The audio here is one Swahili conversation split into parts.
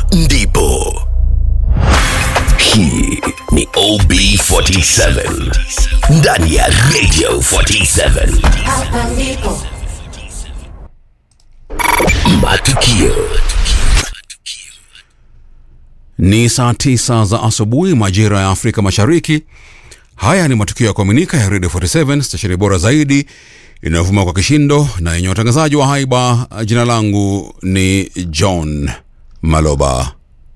ndipo hii ni OB47 ndani ya Radio 47 Hapa ndipo matukio Ni saa tisa za asubuhi majira ya Afrika Mashariki. Haya ni matukio ya kuaminika ya Radio 47 stesheni bora zaidi inayovuma kwa kishindo na yenye watangazaji wa haiba. Jina langu ni John Maloba.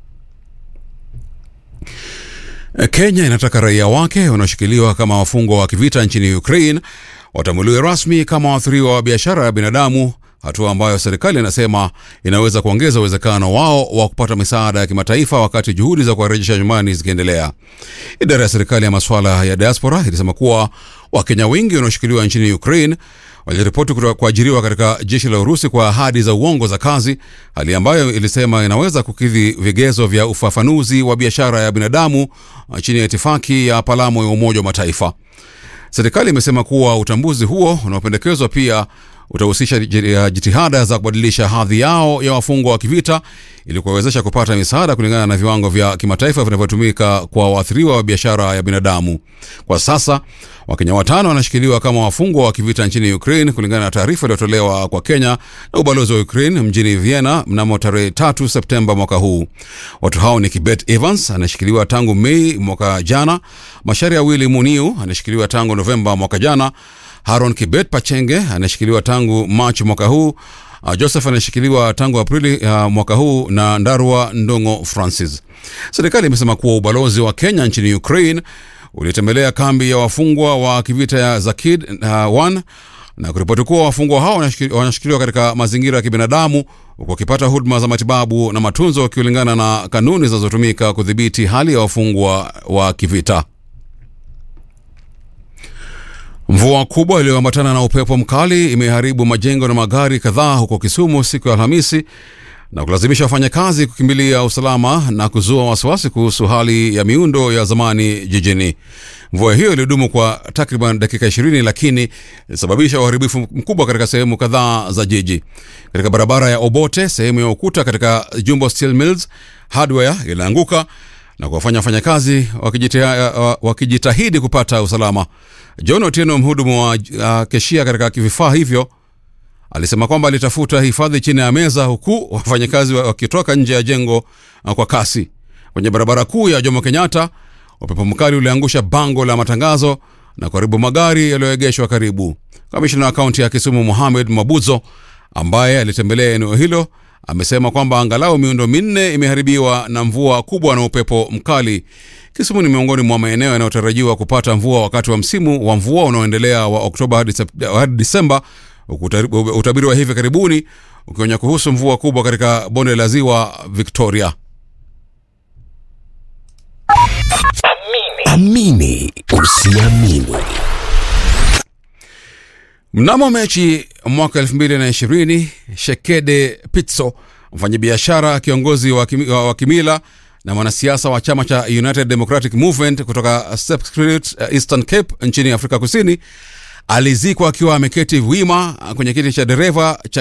Kenya inataka raia wake wanaoshikiliwa kama wafungwa wa kivita nchini Ukraine watambuliwe rasmi kama waathiriwa wa biashara ya binadamu, hatua ambayo serikali inasema inaweza kuongeza uwezekano wao wa kupata misaada ya kimataifa wakati juhudi za kuwarejesha nyumbani zikiendelea. Idara ya serikali ya masuala ya diaspora ilisema kuwa Wakenya wengi wanaoshikiliwa nchini Ukraine waliripoti kutoka kuajiriwa katika jeshi la Urusi kwa ahadi za uongo za kazi, hali ambayo ilisema inaweza kukidhi vigezo vya ufafanuzi wa biashara ya binadamu chini ya itifaki ya Palamo ya Umoja wa Mataifa. Serikali imesema kuwa utambuzi huo unaopendekezwa pia utahusisha ji- jitihada za kubadilisha hadhi yao ya wafungwa wa kivita ili kuwawezesha kupata misaada kulingana na viwango vya kimataifa vinavyotumika kwa waathiriwa wa biashara ya binadamu. Kwa sasa Wakenya watano wanashikiliwa kama wafungwa wa kivita nchini Ukraine kulingana na taarifa iliyotolewa kwa Kenya na ubalozi wa Ukraine mjini Vienna mnamo tarehe 3 Septemba mwaka huu. Watu hao ni Kibet Evans anashikiliwa tangu Mei mwaka jana, Masharia Willy Muniu anashikiliwa tangu Novemba mwaka jana, Haron Kibet Pachenge anashikiliwa tangu Machi mwaka huu. Uh, Joseph anashikiliwa tangu Aprili uh, mwaka huu na Ndarwa Ndongo Francis. Serikali imesema kuwa ubalozi wa Kenya nchini Ukraine ulitembelea kambi ya wafungwa wa kivita ya Zakid uh, 1 na kuripoti kuwa wafungwa hao wanashiki- wanashikiliwa katika mazingira ya kibinadamu huku wakipata huduma za matibabu na matunzo kulingana na kanuni zinazotumika kudhibiti hali ya wafungwa wa kivita. Mvua kubwa iliyoambatana na upepo mkali imeharibu majengo na magari kadhaa huko Kisumu siku ya Alhamisi na kulazimisha wafanyakazi kukimbilia usalama na kuzua wasiwasi kuhusu hali ya miundo ya zamani jijini. Mvua hiyo ilidumu kwa takriban dakika 20 lakini ilisababisha uharibifu mkubwa katika sehemu kadhaa za jiji. Katika barabara ya Obote, sehemu ya ukuta katika Jumbo Steel Mills hardware ilianguka na kuwafanya wafanyakazi wakijita- wakijitahidi kupata usalama. John Otieno, mhudumu wa uh, keshia katika vifaa hivyo, alisema kwamba alitafuta hifadhi chini ya meza huku wafanyakazi wa- wakitoka nje ya jengo uh, kwa kasi. Kwenye barabara kuu ya Jomo Kenyatta, upepo mkali uliangusha bango la matangazo na kuharibu magari yaliyoegeshwa karibu. Kamishna wa kaunti ya Kisumu Mohamed Mabuzo ambaye alitembelea eneo hilo amesema kwamba angalau miundo minne imeharibiwa na mvua kubwa na upepo mkali. Kisumu ni miongoni mwa maeneo yanayotarajiwa kupata mvua wakati wa msimu wa mvua unaoendelea wa Oktoba hadi Sep- hadi Disemba, huku utari- utabiri wa hivi karibuni ukionya kuhusu mvua kubwa katika bonde la ziwa Victoria. amini usiamini Mnamo Mechi mwaka 2020 Shekede Pitso, mfanyabiashara kiongozi wa kimi- wa wa kimila na mwanasiasa wa chama cha United Democratic Movement kutoka Sepsprit, uh, Eastern Cape nchini Afrika Kusini alizikwa akiwa ameketi wima kwenye kiti cha dereva cha